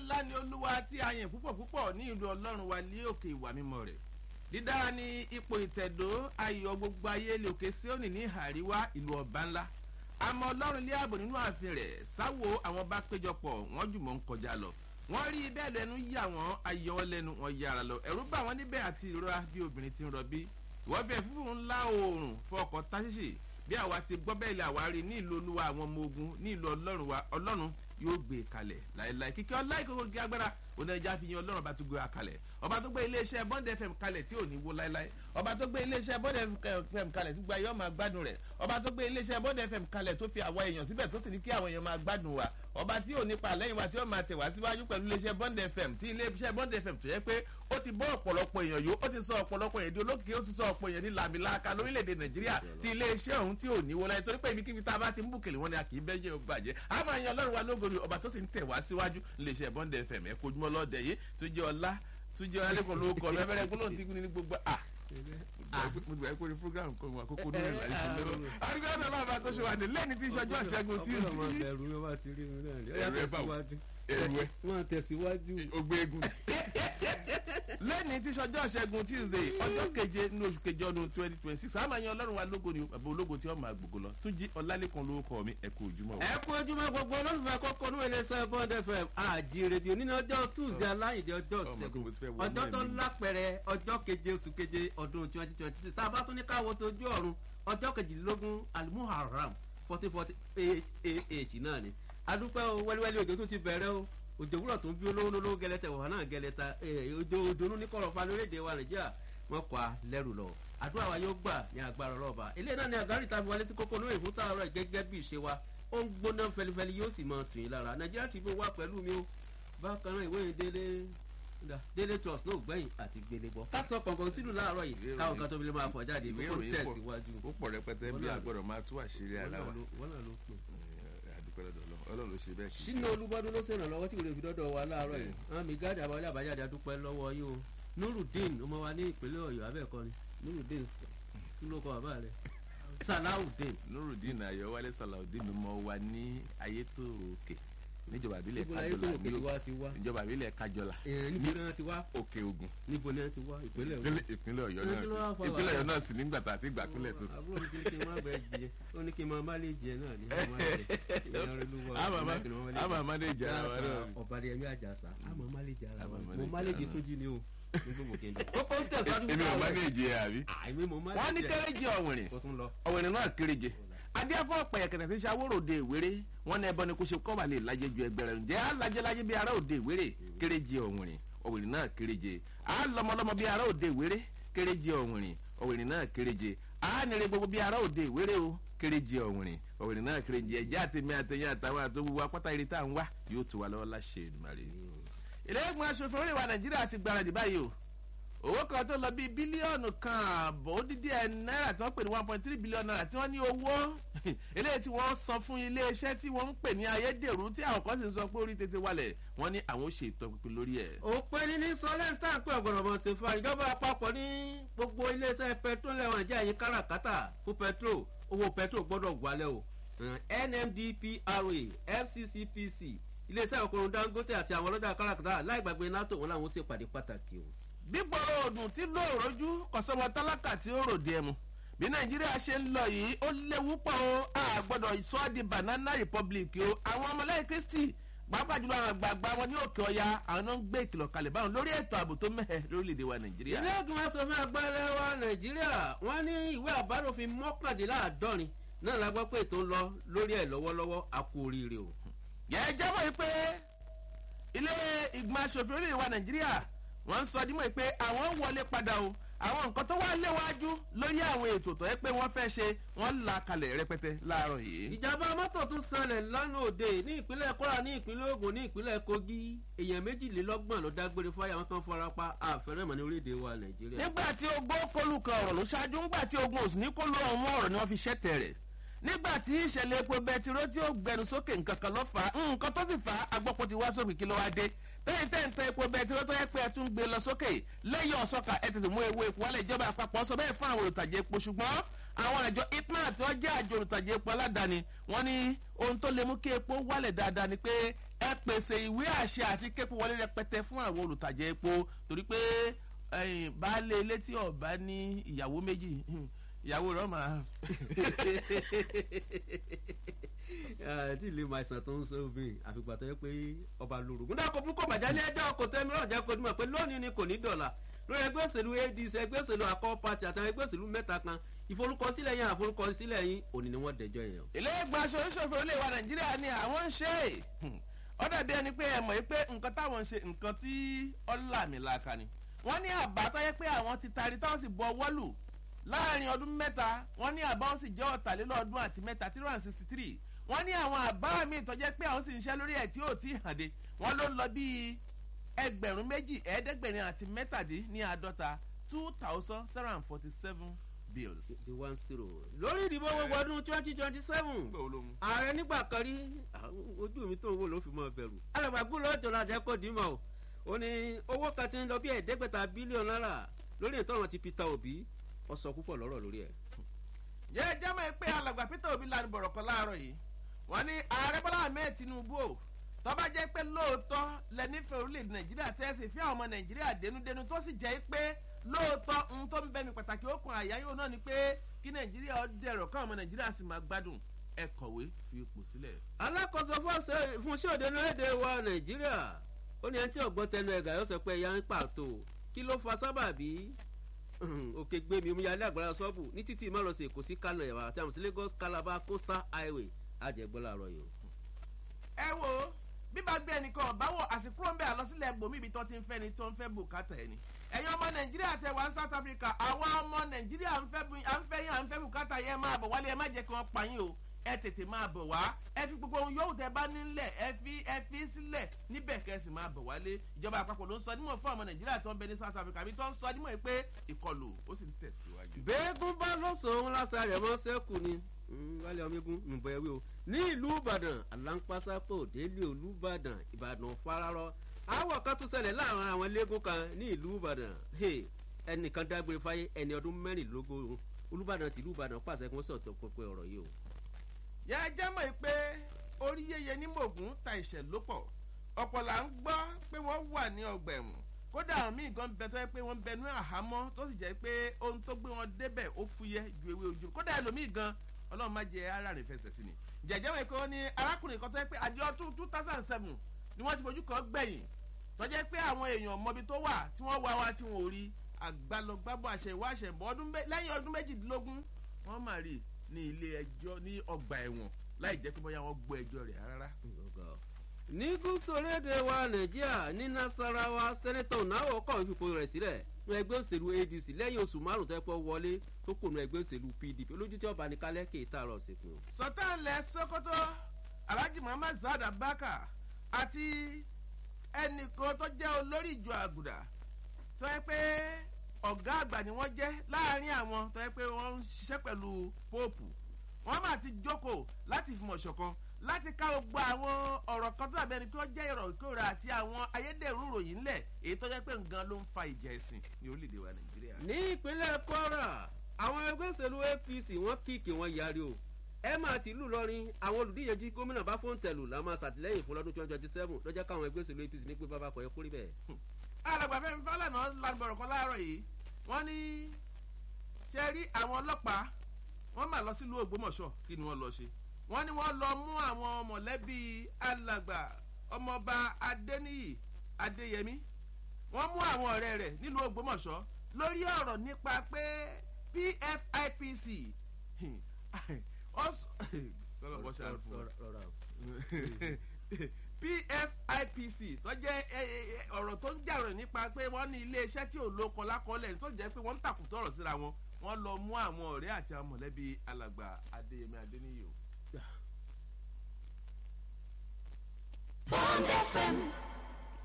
ńlá ni olúwa tí a yìn púpọ̀ púpọ̀ ní ìlú ọlọ́run wa ní òkè ìwà mímọ́ rẹ̀ dídára ní ipò ìtẹ̀dó ayọ̀ gbogbo ayé lè òkè síónì ní àríwá ìlú ọba ńlá àmọ́ ọlọ́run lé ààbò nínú ààfin rẹ̀ sáwo àwọn bá péjọpọ̀ wọ́n jùmọ̀ ń kọjá lọ wọ́n rí bẹ́ẹ̀ lẹ́nu yà wọ́n ayọ̀ wọn lẹ́nu wọn yára lọ ẹ̀rú bà wọ́n níbẹ̀ àti ìrora bí obìnrin ti ń rọbí ìwọ́ bẹ́ẹ̀ fífún ńlá oòrùn fọkọ̀ táṣíṣì bí àwa ti gbọ́ bẹ́ẹ̀ lè àwárí ní ìlú olúwa àwọn ọmọ ogun ní ìlú ọlọ́run wa ọlọ́run yóò gbé kalẹ̀ láéláé kíkẹ́ ọlá ìkókó gé agbára onájà fi yan ọlọ́run ọba tó gbé wa kalẹ̀ ọba tó gbé iléeṣẹ́ bond fm kalẹ̀ tí ò ní wó láéláé ọba tó gbé iléeṣẹ́ bond fm kalẹ̀ tó gba ayé ọmọ gbádùn rẹ̀ ọba tó gbé iléeṣẹ́ bond fm kalẹ̀ tó fi àwọn èèyàn síbẹ̀ tó sì ní kí àwọn èèyàn máa gbádùn wa ọba tí ò ní pa lẹ́yìn wa tí ó máa tẹ̀ wá síwájú pẹ̀lú iléeṣẹ́ bond fm tí iléeṣẹ́ bond fm tó yẹ pé ó ti bọ́ ọ̀pọ̀lọpọ̀ èèyàn yó ó ti sọ ọ̀pọ̀lọpọ̀ èèyàn di olókìkí ó ti sọ ọ̀pọ̀ èèyàn di làmìlaka lórílẹ̀‐èdè nàìjíríà tí iléeṣẹ́ ọ̀hún tí ò ní wọlé torí pé ibikíbi tá a bá ti ń bùkèlè wọn ni a kì í bẹ́ jẹ́ bàjẹ́ a máa yan ọlọ́run wa lógorí ọba tó sì ń tẹ̀ wá síwájú iléeṣẹ́ bond fm ẹ̀ kojúmọ́ lọ́dẹ yìí tó jẹ́ ọlá tó jẹ́ ọlẹ́kọ̀ọ́ lórúkọ lẹ́fẹ̀rẹ́ gbólóhùn tí ní gbogbo à mo gbà pé program kan wà kókó ní ìlànà ìṣẹ̀lẹ̀ lọ. arúgbó ọ̀dọ̀ náà bá tó ṣe wà ní lẹ́ni tí ìṣọjọ́ ìṣẹ́gun tí ì sí. ẹrù ló bá ti rí mi náà ní. ẹrù ẹ bá wọ ẹrù ẹ. wọn tẹ̀síwájú. ogbe egun. lẹ́ni tí ìṣọjọ́ ìṣẹ́gun tuesday ọjọ́ keje ní oṣù keje ọdún twenty twenty six àmọ́ ẹ̀yin ọlọ́run wa lógo ni bàbá ológo tí wọ́n máa gbogbo lọ tún jí ọlálẹ́kan lórúkọ mi ẹ kú ojúmọ́. ẹ kú ojúmọ́ gbogbo olólùfẹ́ kókó ní iléeṣẹ́ bond fm àjírèdè nínú ọjọ́ tuesday aláìdé ọjọ́ ṣẹ́gun ọjọ́ tó lápẹ̀rẹ̀ ọjọ́ keje oṣù keje ọdún twenty twenty six tá a bá tún ní káwọ́ tójú ọ̀run ọjọ́ kejìlélógún alimuharam fourteen forty eight ah náà ni adúpẹ́ o wẹ́líwẹ́lí òjò tún ti bẹ̀rẹ̀ o òjò wúrọ̀ tó ń bí olówó lówó gẹlẹ́tẹ̀ wà náà gẹlẹ́ta òjò òdòdó ní kọ̀rọ̀ fa lórílẹ̀‐èdè wa nàìjíríà wọn kọ́ a lẹ́rù lọ àdúrà wa yóò gbà ní agbára ọlọ́ọ̀bà ilé náà ni àgárí tàbí wálé sí kókó lórí ìfún tààrọ̀ gẹ́gẹ́ bí ìṣe wa ó ń gbóná fẹlifẹli yóò sì máa tù yín lára nàìjíríà kì í bó wá pẹ̀lú mi o bákan náà ìwé délé délé trust náà gbẹ̀yìn àti gbélé bọ́ ká sọ kọ̀ọ̀kan sílùú láàárọ̀ yìí káwọn kan tó fi lè máa fọ̀ jáde ìwé kó ìròyìn tẹ̀síwájú. ó pọ̀ rẹpẹtẹ bí àgbọ̀dọ̀ máa tú àṣírí ara wa wọ́n náà ló pè àdúpẹ́ lọ́dọ̀ ọlọ́run ọlọ́run ló ṣe bẹ́ẹ̀ kì í sínú olúbọdún ló ṣèrànlọ́wọ́ tí kò lè fi dọ́dọ̀ wa láàárọ̀ yìí àwọn mi gáàdì àbáwọlé àbájáde adúpẹ́ lọ́wọ́ yìí o nurudeen ọmọ wa ní ìpínlẹ̀ ọ̀yọ́ abẹ́ẹ̀kọ́ ni nurudeen kí ló kọ bàbá rẹ̀ salawudeen nurudeen ayọ̀wálé salawudeen mọ wa ní ayétòròkè níjọba ìbílẹ̀ níbo láyé tó kájọlá òkè ní wa ti wá ìjọba ìbílẹ̀ kájọlá èèyàn níbo náà ti wá òkè ogun níbo náà ti wá ìpínlẹ̀ ìpínlẹ̀ ìpínlẹ̀ ọ̀yọ́ Ẹ náà kí ló wá sí fa ìpínlẹ̀ wàhálà? ọ̀yọ́ náà sì nígbà tá a ti gbà pínlẹ̀ tuntun. àbúrò mi ti ní kí n má bẹ jẹ ó ní kí n máa má lè jẹ náà ní má jẹ ìyẹn rẹ ló wà àmà má lè jẹ́ ara wa náà. ọ̀bàdì ẹ̀mí àjàsà àmọ́ má lè jẹ ara wa Àmọ́ má lè mo má jẹ lè ara jẹ wa. tó jí ni o ní gbogbo kéde kókó ń tẹ̀síwájú èmi ò má lè jẹ àbí. àìmí mo má lè wọ́n ní jẹ kéréje ọ̀wìnrin kó tún lọ. ọ̀wìnrin náà kéréje adéfọ́ pẹ̀yẹ̀kẹ̀tẹ̀ tí sàwórò de ìwéré wọn ní ẹbọ ni kò ṣe kọ́ wà lè lajẹ ju ẹgbẹ́ rẹ̀ ǹjẹ́ alájẹlájẹ bí ara òde ìwéré kéréje ọ̀wìnrin ọ̀wìnrin náà kéréje alọmọlọmọ bí ara òde ìwéré kéréje ọ̀wìnrin ọ̀wìnrin náà kéréje ánire gbogbo bí ara òde ìwéré o kéréje ọ̀wìnrin ọ̀wìnrin náà kéréje ẹ̀jẹ̀ àtẹ̀mí àtẹ̀yìn àtàwọn àtòwúwa pátá eré tá à ń wá yóò tó wa lọ́wọ́ láṣẹ Èdùmàrè ilé ìgbìmọ̀ aṣòfin orí wa nàìjíríà ti gbáradì báyìí o owó kan tó lọ bíi bílíọ̀nù kan àbọ̀ ó dídí ẹ̀ náírà tí wọ́n pè ní one point three billion naira tí wọ́n ní owó eléyìí tí wọ́n san fún iléeṣẹ́ tí wọ́n ń pè ní ayédèrú tí àwọn kan sì ń sọ pé orí tètè wálẹ̀ wọ́n ní àwọn ó ṣe ìtọ́pinpin lórí ẹ̀. òpin ní ní sọlẹ́ńtà pé ọ̀gọ̀rọ̀ mọ̀ ṣe fa ìjọba àpapọ̀ ní gbogbo iléeṣẹ́ pẹtrol lẹ́wọ̀n jẹ́ àyín káràkátà fún pẹtrol owó pẹtrol gbọ́dọ̀ wálẹ̀ o nmdpra fccpc iléeṣẹ́ ọkùnrin dangote àti àwọn ọlọ́jà káràkátà láì gbàgbé nato wọn làwọn ó ṣèpàdé pàtàkì o. gbígbọ́rọ̀ òdùn tí ló rojú kọ̀sọ́mọ tálákà tí ó ròde ẹmu bí nàìjíríà ṣe ń lọ yìí ó léwu pọ̀ o a gbọ́dọ̀ sọ ọ́ di banana republic o àwọn ọmọlẹ́yìn kristi pàápàá jùlọ àwọn àgbààgbà wọn ní òkè ọya àwọn náà ń gbé ìkìlọ̀ kalẹ̀ báwọn lórí ètò ààbò tó mẹ́hẹ̀ lórílẹ̀‐èdè wa nàìjíríà. ilé ìgbìmọ̀ asòfin àgbàlẹ̀ wa nàìjíríà wọ́n ní ìwé àbádòfin mọ́kàndínláàdọ́rin náà la gbọ́ pé ètò ń lọ lórí ẹ̀ lọ́wọ́lọ́wọ́ a kú oríire o. yẹ jẹ́wọ́ yìí pé ilé ìgbìmọ̀ asòfin orílẹ̀ wa nàìjíríà wọ́n ń sọ dímọ̀ pé àwọn wọlé padà o àwọn nǹkan tó wá léwájú lórí àwọn ètò tó yẹ pé wọ́n fẹ́ ṣe wọ́n là kalẹ̀ rẹpẹtẹ láàárọ̀ yìí. ìjàmbá mọ́tò tún ṣẹlẹ̀ lánàá òde ní ìpínlẹ̀ kwara ní ìpínlẹ̀ ogun ní ìpínlẹ̀ kogi èèyàn méjìlélọ́gbọ̀n ló dágbére fáyà wọn kan fara pa àfẹ́rẹ́mọ̀ ní orílẹ̀-èdè wa nàìjíríà. nígbà tí ogbó kọlù kan ọ̀rọ̀ ló ṣáájú ńgbà tí ogun òsì ní kọlù ọ̀hún ọ̀rọ̀ ni wọ́n fi ṣẹ́tẹ̀ rẹ̀ nígbà tí ìṣẹ̀lẹ̀ epo bẹtiró tí ó gbẹnu sókè nǹkan kan ló fà á nǹkan tó sì fà á agbọ́pọ̀ ti wá sókè kí ló wá dé tẹ́yìn tẹ́yìn tẹ́ epo bẹtiró tó yẹ pé ẹ tún gbé lọ sókè lẹ́yìn ọ̀sọ́kà ẹ tètè mú ewu epo wálé ìjọba àpapọ̀ sọ bẹ́ẹ̀ fún àwọn olùtajà epo ṣùgbọ́n àwọn àjọ ipman tí wọ́n jẹ́ àjọ olùtajà epo aládàáni wọ́n ní ohun tó lè mú kí epo wálẹ̀ dáadáa ni pé ẹ pèsè ìwé àṣẹ àti képo wọlé rẹpẹtẹ fún àwọn olùtajà epo torí pé baálé ilé tí ọba ní ìyàwó méjì ìyàwó rẹ máa. tí ilé máa ṣàn tó ń sọ obìnrin àfìgbà tó yẹ pé ọba lórúkún. dákò burúkú bàjálẹ̀ ẹjọ́ kò tẹ́ mìíràn jẹ́ kó dùn mọ̀ pé lónìí ni kò ní dọ̀là lórí ẹgbẹ́ òṣèlú adc ẹgbẹ́ òṣèlú akọ́ pati àtàwọn ẹgbẹ́ òṣèlú mẹ́ta kan ìforúkọsílẹ̀ yẹn àforúkọsílẹ̀ yín òní ni wọ́n dẹjọ́ yẹn. ilé ìgbà aṣòṣòfò ilé wa nàìjíríà ni àwọn ń ṣe ó dàbí ẹni pé ẹ mọ̀ pé nǹkan táwọn ń ṣe nǹkan tí ọ̀làmìlàkà ni wọ́n ní àbá tó yẹ pé àwọn ti taari táwọn sì bọ wọ́lù láàrin ọdún mẹ́ta wọ́n ní àbá wọn sì jẹ́ ọ̀tàlélọ́ọ̀dún àti mẹ́ta three hundred sixty three wọ́n ní àwọn àbá mi tó jẹ́ pé àwọn sì ń ṣe lórí ẹ̀ tí ò tí ì hàn dé wọ́n ló ń lọ bíi ẹgbẹ̀rún méjì ẹ̀ẹ́dẹ́gbẹ̀rin àti mẹ́tàdín ní àádọ́ta two thousand seven hundred forty seven bills. the one zero. lórí ìdìbò gbogbo ọdún twenty twenty seven ààrẹ nígbà kan rí ojú mi tó ń wò ló fi mọ bẹ̀rù. alàgbàgbọ́ lọ́jọ́ la jẹ́ kó dìímọ̀ o ó ní owó kan ti ń lọ bí ẹ̀ẹ́dẹ́gbẹ̀ta bílíọ̀nù náírà lórí ìtọ́run ti peter obi ọ sọ púpọ̀ lọ́rọ̀ lórí ẹ̀. jẹ́ jẹ́mọ̀ pé alàgbà peter obi lanu bọ̀rọ̀ kan láàárọ̀ yìí wọ́n ní ààrẹ bọ́lá ahmed tinubu o tọ́ba jẹ́ pé lóòótọ́ lẹ́nífẹ̀ẹ́ orílẹ̀-èdè nàìjíríà tẹ́sí fí àwọn ọmọ nàìjíríà dénúdénú tó sì jẹ́ pé lóòótọ́ ohun tó ń bẹ́mi pàtàkì okùn àyà yóò náà ni pé kí nàìjíríà ó dẹ̀rọ̀ káwọn ọmọ nàìjíríà sì máa gbádùn ẹ kọ̀wé fi ipò sílẹ̀. alákòóso fún sí òde lóde wa nàìjíríà ó ní ẹni tí ọgbọ́n tẹnu ẹ̀gà yóò sọ pé ẹ̀yà ń pàtó kí ló fa sábàbí òkè gbẹmí omíyalé àgbàlá sọ́ọ̀bù ní títí ìmọ̀lọ́sẹ̀ èkó sí kánò ẹ̀wà àti àmì lagos calabar coastal highway àjẹgbọ́n làárọ̀ yìí. ẹ wo bíbá gbé ẹnìkan ọ̀báwò àsìkò ń bẹ àlọ́sílẹ̀ gbòmí ibi tó ti ń fẹ́ ni tó ń fẹ́ bùkátà ẹni. ẹ̀yin ọmọ nàìjíríà tẹ wá south africa àwọn ọmọ nàìjíríà ń fẹ́ yín à ń fẹ́ bùkátà yẹn máa bọ̀ wálé ẹ má jẹ́ kí wọ́n pa yín o ẹ tètè máa bọ̀ wá ẹ fi gbogbo ohun yòówù tẹ bá nílẹ̀ ẹ fi ẹ fi sílẹ̀ níbẹ̀ kẹsì máa bọ̀ wálé ìjọba àpapọ̀ ló ń sọ nímọ̀ fún ọmọ nàìjíríà tó ń bẹ ní south africa àbí tó ń sọ nímọ̀ pé ìkọlù ó sì ń tẹ̀síwájú. bẹ́ẹ̀gùn bá lọ́sàn-án lásà rẹ̀ mọ́ sẹ́kù ni wálé ọmọegun nùbọ̀ ẹ̀wé o ní ìlú ìbàdàn aláǹpásápò délé olùbàdàn ìbàdàn fararọ àwọ̀ kan tún ṣẹlẹ̀ láàrin àwọn eléégún kan ní ìlú ìbàdàn ẹnìkan dágbére fáyé ẹni ọdún mẹ́rìnlélógún olùbàdàn tìlú ìbàdàn pàṣẹ kí wọ́n sọ̀tọ̀ pẹpẹ ọ̀rọ̀ yìí o yẹ ẹ jẹ́ mọ̀ pé orí yẹyẹ ní mògùn ta ìṣẹ̀ ló pọ̀ ọ̀pọ̀ là ń gbọ́ pé wọ́n wà ní ọgbà ẹ̀wọ̀n kódà àwọn míì gan bẹ tó yẹ pé wọ́n bẹnu àhámọ́ tó sì jẹ́ pé ohun tó gbé wọn débẹ̀ ó fúyẹ́ ju ewé ojú kódà ẹlòmíì gan ọlọ́run má jẹ aráàlú fẹsẹ̀ sí ni jẹ̀jẹ̀ wọ̀ pé wọ́n ní arákùnrin kan tó yẹ pé àjọ two thousand seven ni wọ́n ti fojú kan gbẹ̀yìn tó jẹ́ pé àwọn èèyàn mọbi tó wà tí wọ́n wá wá tí wọ́n ò rí àgbàlọ́gbàbọ̀ àṣẹ ìwá àṣẹ ìbọn lẹ́yìn ọdún méjìdínlógún wọ́n mà rí ní ilé ẹjọ́ ní ọgbà ẹ̀wọ̀n láì jẹ́ pé bóyá wọ́n gbọ́ ẹjọ́ rẹ̀ rárá. ní gúúsù orílẹ̀-èdè wa nàìjíríà ní nasarawa sẹ́nẹ́tọ̀ náwó kọ̀ fipò rẹ̀ sílẹ̀ ní ẹgbẹ́ òṣèlú adc lẹ́yìn oṣù márùn-ún tó pọ̀ wọlé tó kò ní ẹgbẹ́ òṣèlú pdp olójú tí ọba ní kálẹ̀ kì í tààrọ̀ sìnkú. sọtẹ́ẹ̀lẹ̀ sokoto alhaji muhammad saad abaka àti ẹnìkan tó jẹ́ olórí ìjọ àgùdà tó yẹ pé ọ̀gá àgbà ni wọ́n jẹ́ láàrin àwọn tó yẹ pé wọ́n ń ṣiṣẹ́ pẹ̀lú póòpù wọ́n máa ti jókòó láti fìmọ̀ ṣọ̀kan láti ká gbogbo àwọn ọ̀rọ̀ kan tó dàbí ẹni pé ó jẹ́ ìrọ̀ ìkórè àti àwọn ayédèrú ìròyìn ńlẹ̀ èyí tó jẹ́ pé nǹkan ló ń fa ìjà ẹ̀sìn ní orílẹ̀-èdè wa nàìjíríà. ní ìpínlẹ̀ kwara àwọn ẹgbẹ́ òṣèlú apc wọ́n kíkì wọ́n yarí o ẹ máa ti lù lọrin àwọn olùdíje jí gómìnà bá fóun tẹ̀lù la máa ṣàtìlẹ́yìn fún lọ́dún twenty twenty seven lọ́jọ́ káwọn ẹgbẹ́ òṣèlú apc ní pé bàbá kọ̀ ẹ́ kórè bẹ́ẹ̀. alàgbàfẹ́ mi fálẹ̀ náà lanbọ̀rọ̀ kan láàárọ̀ yìí wọ́n ní ṣe rí àwọn ọlọ́pàá wọ́n máa lọ sílùú ògbómọ̀ṣọ́ kí ni wọ́n lọ ṣe wọ́n ní wọ́n lọ mú àwọn mọ̀lẹ́bí alàgbà ọmọọba adéníyì adéyẹmí wọ́n mú àwọn ọ̀rẹ́ rẹ̀ nílùú ògbómọ̀ṣọ́ lórí ọ̀rọ̀ nípa pé pfipc pfipc tó jẹ́ ọ̀rọ̀ tó ń jàrọ̀ nípa pé wọ́n ní iléeṣẹ́ tí ò lóko lákọọ́lẹ̀ tó jẹ́ pé wọ́n ń tàkùtọ̀ ọ̀rọ̀ síra wọn wọ́n lọ mú àwọn ọ̀rẹ́ àti àwọn mọ̀lẹ́bí alàgbà adéyẹmí adéníyì o. Bond FM